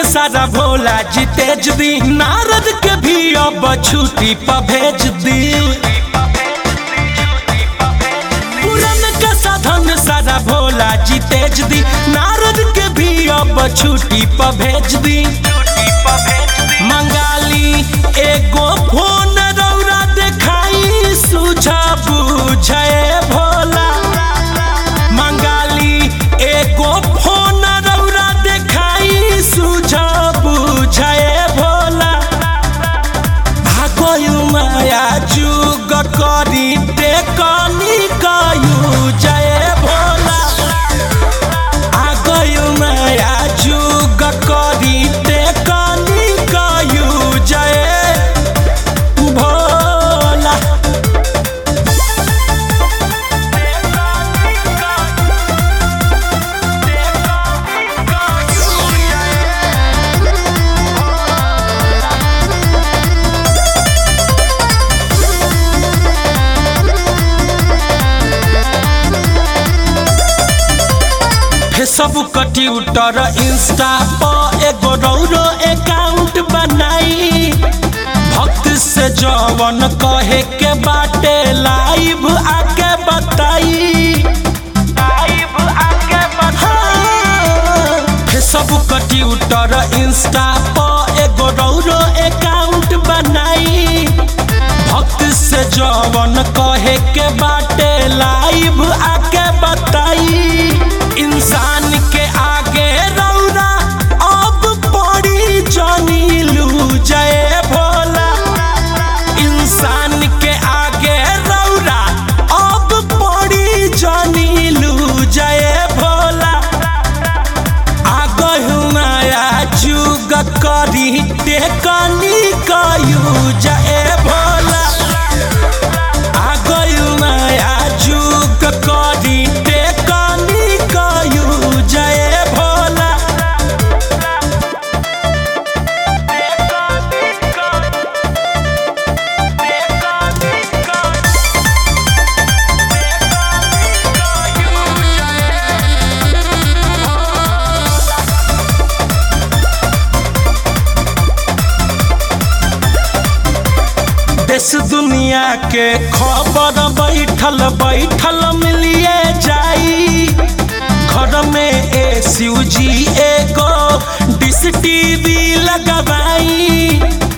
सारा भोला जी तेज दी नारद के भी अब छुट्टी पर भेज दी पुरन का साधन सारा भोला जी तेज दी नारद के भी अब छुट्टी पर भेज दी मंगाली एगो फोन रौरा देखाई सुझा बुझे भोला मंगाली एगो फोन रौरा देखाई सुझा बुझे भोला भागयु माया जुग करी टेकनी कयु जय भोला आगयु माया जुग करी टेकनी कयु जय भोला फेसबुक ट्विटर इंस्टा पर एगो रौरो अकाउंट बनाई भक्त से जवन कहे के बाटे लाइव आके बताई हाँ, फेसबुक ट्विटर इंस्टा पर एगो रौरो अकाउंट बनाई भक्त से जवन कहे के बाटे लाइव आके बताई इंसान के आगे रौरा अब पड़ी जानी लू जय भोला इंसान के आगे रौरा अब पड़ी जानी लू जय भोला आगहु माया जुग करी टेकनी कयू जय भोला आगहु माया जुग करी टेकनी कयू जय भोला देश दुनिया के खबर बैठल बैठल मिलिए जाई घर में ए जी एगो डिश टीवी लगवाई